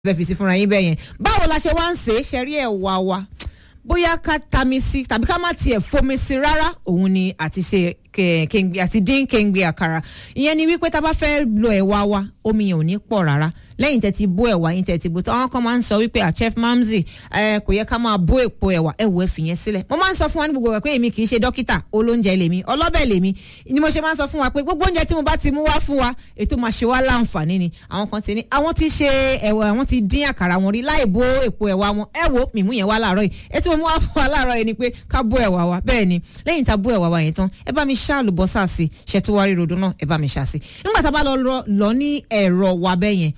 fẹ́ fi sí fúnra yín bẹ́ẹ̀ yẹn báwo la ṣe wá ń ṣe é ṣe rí ẹ̀wà wa bóyá ká tami sí tàbí ká má tiẹ̀ fomi sí rárá òun ni àti ṣe kéńgbé àti dín kéńgbé àkàrà ìyẹn ni wípé tá a bá fẹ́ lo ẹ̀wà wa omi yẹn ò ní pọ̀ rárá lẹ́yìn tẹ́ ti bó ẹ̀wà yín tẹ́ ti bó tán àwọn kan máa ń sọ wípé chef mamzi kò yẹ ká máa bó èpo ẹ̀wà ẹ̀wọ̀ ẹ̀ fìyẹn sílẹ̀ mo máa ń sọ fún wa ní gbogbo ẹ̀ pé èmi kì í ṣe dókítà olóúnjẹ lèmi ọlọ́bẹ̀ lèmi ni mo ṣe máa ń sọ fún wa pé gbogbo oúnjẹ tí mo bá ti mú wá fún wa ètò máa ṣe wá láǹfààní ni àwọn kan ti ní àwọn ti ṣe ẹ̀wà àwọn ti dín àkàrà wọn rí láì bó èpo ẹ̀wà wọn ẹ wo mímú yẹn wá láàárọ̀ yìí ètò mo mú wá fún wa láàárọ̀ yìí ni pé ká bó ẹ̀wà wa bẹ́ẹ̀ ni lẹ́yìn tá a bó ẹ̀wà wa yẹn tán ẹ bá mi ṣá àlùbọ́sà sí ṣètúwárí rodo náà ẹ bá mi ṣá sí nígbà tá a bá lọ lọ ní ẹ̀rọ wa bẹ́ẹ̀ yẹn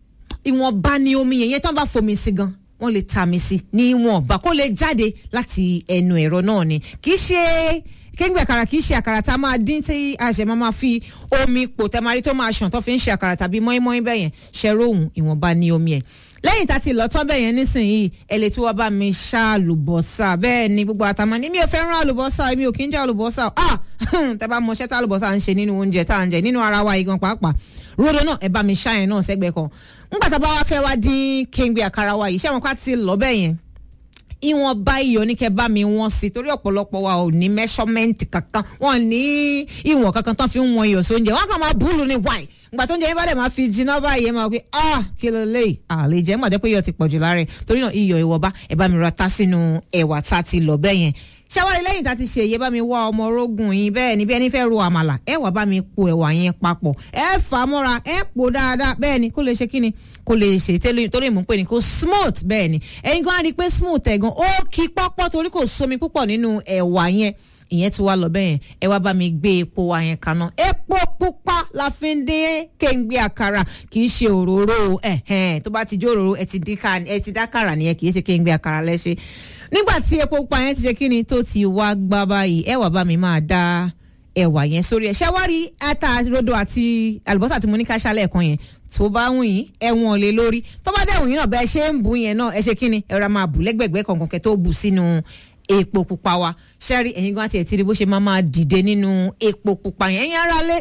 ìwọ̀nba ni omi yẹn yẹn tán bá fomi sí gan wọ́n lè ta mi sí ní ìwọ̀nba kó lè jáde láti ẹnu ẹ̀rọ náà ni kì í ṣe kéńgbé àkàrà kì í ṣe àkàrà tá a máa dín tí a ṣe máa máa fi omi pò tẹmarí tó máa ṣàn tó fi ń ṣe àkàrà tàbí mọ́ínmọ́ín bẹ́ẹ̀ yẹn ṣẹ́rọ òun ìwọ̀nba ni omi ẹ̀ lẹ́yìn tá a ti lọ tán bẹ́ẹ̀ yẹn nísìnyìí ẹ lè tún wá bá mi ṣá àlùbọ́sà bẹ́ẹ̀ ni gbogbo àtàmọ́ ní mi ò fẹ́ràn àlùbọ́sà mi ò kí ń jẹ́ àlùbọ́sà ah tẹ́ bá mọṣẹ́ tá àlùbọ́sà ń ṣe nínú oúnjẹ tá à ń jẹ nínú ara wa igan pàápàá rodo náà ẹ bá mi ṣá yẹn náà sẹ́gbẹ̀ẹ́ kan ńgbà tá a bá wá fẹ́ wá dín kéńgbé àkàrà wa yìí ṣé àwọn ká ti lọ bẹ́ẹ̀ yẹn ìwọ̀n bá iyọ̀ ní kẹ́ bá mi wọ́n sí torí ọ̀pọ̀lọpọ̀ wa ò ní mẹ́ṣọ́mẹ́ǹtì kankan wọ́n ní ìwọ̀n kankan tán fi ń wọn iyọ̀ sóúnjẹ wọ́n kàn máa búlù ní wáì ìgbà tó ń jẹ yín bá dẹ̀ máa fi jiná báyìí ẹ máa wí ah kí ló lè àlè jẹ́ mọ̀ jẹ́ pé iyọ̀ ti pọ̀jù lára ẹ̀ torí náà iyọ̀ ìwọ̀ba ẹ bá mi ra tá sínú ẹ̀wà tá a ti lọ bẹ́ẹ̀ yẹn ṣáwárí lẹ́yìn tá a ti ṣe èyí bá mi wá ọmọ orógùn yín bẹ́ẹ̀ ni bí ẹni fẹ́ ro àmàlà ẹ wà bá mi po ẹ̀wà yẹn papọ̀ ẹ fà á mọ́ra ẹ pò dáadáa bẹ́ẹ̀ ni kó lè ṣe kíni kó lè ṣe torí mò ń pè ní kó smooth bẹ́ẹ̀ ni ẹ̀yin gan á rí i pé smooth ẹ̀ gan ó kí pọ́pọ́ torí kò sómi púpọ̀ nínú ẹ̀wà yẹn ìyẹn ti wá lọ bẹ́ẹ̀ yẹn ẹ wá bá mi gbé epo wa yẹn kaná epo pupa la fi ń dín kéńgbé àkàrà kì í ṣe òróró ẹ̀hẹ́n tó bá ti jó òróró ẹ ti dákàrà nìyẹn kì í ṣe kéńgbé àkàrà lẹ́ṣẹ̀ nígbà tí epo pupa yẹn ti ṣe kí ni tó ti wá gbá báyìí ẹ wá bá mi máa dá ẹ̀wà yẹn sórí ẹ̀ ṣáwárí ata rodo àti àlùbọ́sà tí mo ní ká ṣálẹ̀ kan yẹn tó bá wùn yín ẹ̀wọ̀n lé lórí tó bá dẹ̀ wùn yín náà bẹ́ẹ̀ ṣe ń bù yẹn náà ẹ ṣe kí ni ẹ ra máa bù lẹ́gbẹ̀gbẹ́ kọ̀ọ̀kan kẹ́ tó bù sínú epo pupa wa ṣẹ́rí ẹ̀yin gan àti ẹ̀ ti rí bó ṣe máa máa dìde nínú epo pupa yẹn ẹ̀yin ara lé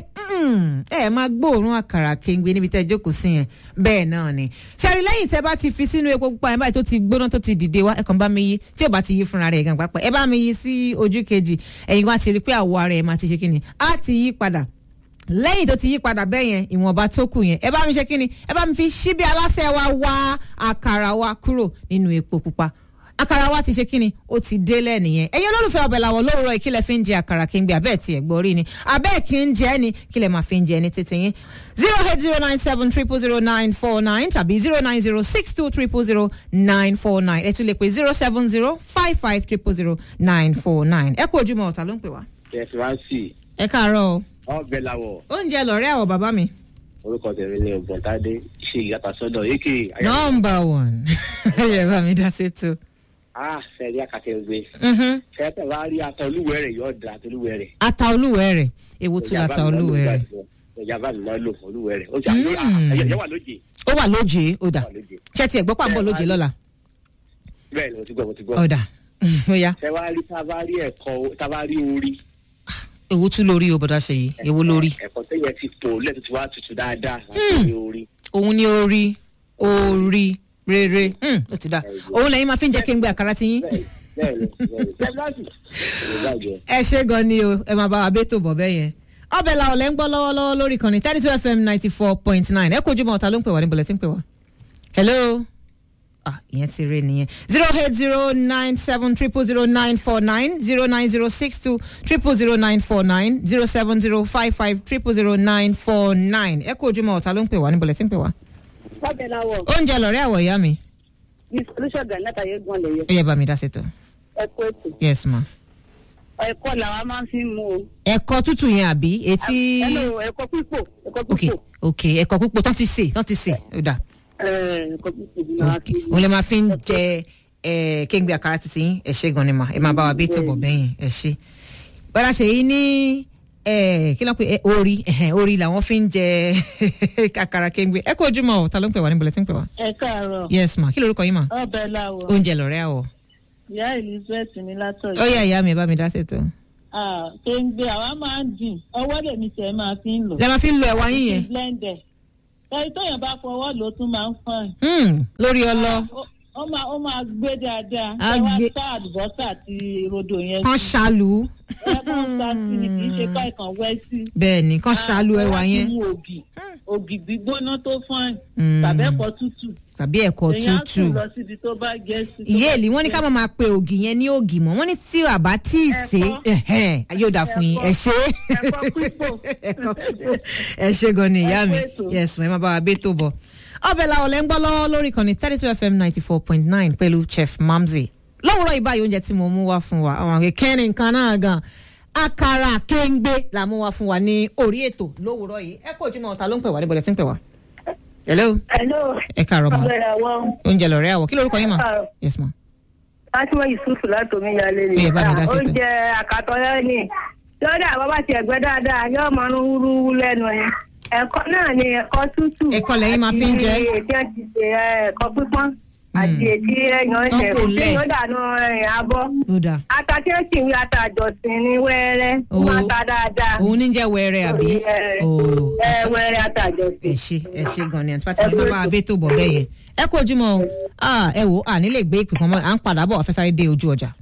ẹ̀ máa gbóòórùn àkàrà kéńgbé níbi tẹ́ ẹ jókòó sí yẹn bẹ́ẹ̀ náà ni ṣẹ́rí lẹ́yìn tẹ́ bá ti fi sínú epo pupa yẹn báyìí tó ti gbóná tó ti dìde wá ẹ kàn bá mi yí tí ò bá ti yí fúnra rẹ̀ gan pápá ẹ bá mi yí sí ojú kejì ẹ̀yin gan àti rí pé àwọ̀ ara ẹ̀ máa ti ṣe kí ni á ti yí padà lẹ́yìn tó ti yí padà bẹ́ẹ̀ yẹn ìwọ̀nba tó kù yẹn ẹ bá mi ṣe kí ni ẹ bá mi fi ṣíbí aláṣẹ wa wá àkàrà wa kúrò nínú epo pupa àkàrà wa ti ṣe kí ni ó ti délẹ̀ nìyẹn ẹ̀yin olólùfẹ́ ọbẹ̀ làwọn lówùrọ̀ ìkílẹ̀ fi ń jẹ àkàrà kí n gbé abẹ́ẹ̀ tiẹ̀ gbọ́ rí ni abẹ́ẹ̀ kí ń jẹ́ ni kílẹ̀ máa fi ń jẹ ní títí yín zero eight zero nine seven triple zero nine four nine tàbí zero nine zero six two triple zero nine four nine ẹ tún lè pè zero seven zero five five triple zero nine four nine ẹ kú ojúmọ́ ọ̀tá ló ń pè wá. tẹ̀síwájú ẹ káàárọ̀ o ọbẹ̀ làwọ̀ oúnjẹ lọ̀rẹ́ àwọ̀ bàbá mi. orúkọ tẹ̀mí ni ògbóntádé ṣe ìyàtọ̀ sọ́dọ̀ èké. nọmba one ẹ bá mi dá sétò. a fẹ́rí àkàtẹ̀gbé fẹ́tẹ̀ wá rí ata olúwẹ̀ rẹ̀ yóò da ata olúwẹ̀ rẹ̀. ata olúwẹ̀ rẹ̀ èwo tún ata olúwẹ̀ rẹ̀. ìjàmbá mi máa ń lò fún olúwẹ̀ rẹ̀ ó jà ẹ̀yẹ wà lóje. ó wà lóje ó dà ṣé tiẹ̀ gbọ́ pàbọ̀ lóje lọ́la. bẹ́ẹ̀ ni mo ti gbọ́ mo ti gbọ́. ọ̀dà ó yá. ṣé wàá rí tábàárí ẹ̀kọ́ tábàárí orí. èwo tún lórí o bọ̀dá ṣe yìí èwo lórí. ẹ̀kọ́ tẹ̀yẹ ti tò lẹ́tọ̀ tí wàá tutù dáadáa láti orí. òun ni orí orí rere ó ti dá òun lẹ́yìn máa fi ń jẹ́ kí n gbé àkàrà ti yín. ẹ ṣe gan ni o ẹ máa bá wa bẹ́ẹ̀ tó bọ̀ bẹ́ẹ̀ yẹn ọbẹ̀ làwọn lẹ́ ń gbọ́ lọ́wọ́lọ́wọ́ lórí kan ní thirty two fm ninety four point nine ẹ kó ojúmọ́ ọ̀tá ló ń pè wá níbo lẹ́ ti ń pè wá. hello ah ìyẹn ti rí nìyẹn zero eight zero nine seven triple zero nine four nine zero nine zero six two triple zero nine four nine zero seven zero five five triple zero nine four nine ẹ kó ojúmọ́ ọ̀tá ló ń pè wá níbo lẹ́ ti ń pè wá. Bábẹ̀ làwọ̀. oúnjẹ lọ̀rẹ́ àwọ̀ ìyá mi. Ní solution gan náà tàyé gbọ́n lè yẹ. ó yẹ bá mi dá sètò. Ẹ̀kọ́ ètò. yes ma. Ẹ̀kọ́ làwa máa ń fi mú o. ẹ̀kọ́ tútù yẹn àbí etí. Ẹ̀lò ẹ̀kọ́ pípò. Ẹ̀kọ́ ok pípò. ok ẹ̀kọ́ púpọ̀ tán ti sè tán ti sè ó dà. Ẹ̀kọ́ pípò ni màá fi. òun lè máa fi ń jẹ ẹ kéńgbé àkàrà títí yín ẹ ṣe gan ni mà ẹ máa bá wa bí tó bọ̀ bẹ́yìn ẹ ṣe. bọ́dà ṣe yìí ní ẹ kí ló ń pè ẹ orí ẹhẹn, orí làwọn fi ń jẹ àkàrà kéńgbé ẹ kó ojúmọ́ ọ̀ ta ló ń pè wá níbo lẹ ti ń pè wá. Ẹ káàárọ̀. yes ma kí lorúkọ yín ma Ọbẹ̀ làwọ̀. oúnjẹ lọ̀rẹ́ àwọ̀ Ìyá Elizabeth ní látọ̀ ó yá ìyá mi ẹ bá mi dá sètò. Kéńgbé àwa máa ń dìn. Ọwọ́ lèmi tẹ̀ máa fi ń lò. lẹ máa fi ń lo ẹ̀wà yín yẹn Blender. ẹni tó yàn bá fọwọ́ ló tún máa ń fọ́n Hmm, lórí ọlọ ó máa ó máa gbé dáadáa Á ẹ wá gbé. sá àlùbọ́sà àti rodo yẹn kan sí ṣàlù ẹ kàn sá sí ni kì í ṣe ká ìkàn wẹ́ sí. bẹ́ẹ̀ ni kan ṣàlù ẹwà yẹn mú ògì ògì gbígbóná tó fọ́n Mm. tàbí ẹ̀kọ́ tútù tàbí ẹ̀kọ́ èèyàn á tútù sùn lọ síbi tó bá jẹ́ sí. tó ìyá bá èlì wọ́n ní ká má máa pe ògì yẹn ní ògì mọ́ wọ́n ní tí àbá tí ì sè é ẹ̀hẹ́n, yóò dà fún yín ẹ ṣe ẹ̀kọ́ pípò. ẹ̀kọ́ pípò ẹ ṣe gan ni ìyá mi Ẹ kú ètò. yes mo ẹ máa bá wa bẹ́ tó bọ̀ ọbẹ̀ la ọ̀lẹ́ ń gbọ́ lọ́wọ́ lórí ìkànnì thirty two fm ninety four point nine pẹ̀lú chef mamzi lówùrọ̀ ìbáyìí oúnjẹ tí mo mú wá fún wa àwọn akẹ́kẹ́ ní nǹkan náà gan akara kéńgbé la mú wá fún wa ní orí ètò lówùrọ̀ yìí ẹ kó ojúmọ́ ọ̀tá ló ń pè wá níbo lẹ ti ń pè wá. hello Hello. ẹ káàárọ̀ mọ́ Ọ̀gbẹ́ni àwọn oúnjẹ lọ̀rẹ́ àwọ̀ kí lórúkọ yín mà Káàárọ̀. yes ma. Fatima Yusuf láti Omiyalé ni. Ẹ bá mi dá sí ètò. Oúnjẹ àkàtọ̀yọ́ ni. Lọ́dà bàbá ti ẹ̀gbẹ́ dáadáa yóò máa ń wúrúwú lẹ́nu ni. Ẹ̀kọ́ náà ni ẹ̀kọ́ tútù. Ẹ̀kọ́ lẹ́yìn máa fi ń jẹ. Àti ètí ẹ̀ ti ṣe ẹ̀, ẹ̀kọ́ pípọ́n. Àti ètí ẹ̀yàn Tán ẹ̀ṣẹ̀ kò lẹ̀. tí yóò dànù ẹ̀yìn abọ́. ló dáa Ata tí ó sì ń wí ata àjọsìn ní wẹ́rẹ́. Ó Ó. máa ta dáadáa. òun ní jẹ́ wẹ́rẹ́ àbí Ẹ̀, ooo ẹ̀, wẹ́rẹ́ ata àjọsìn. ẹ ṣe ẹ ṣe gan ni àti fatima bá bá abẹ́ tó bọ̀ bẹ́ẹ̀ yẹn ẹ kó ojúmọ́ o Ah, ẹ wò ó à nílé gbé ìpè kan mọ́ à ń padà bọ̀ ọ̀fẹ́ sáré dé ojú ọjà.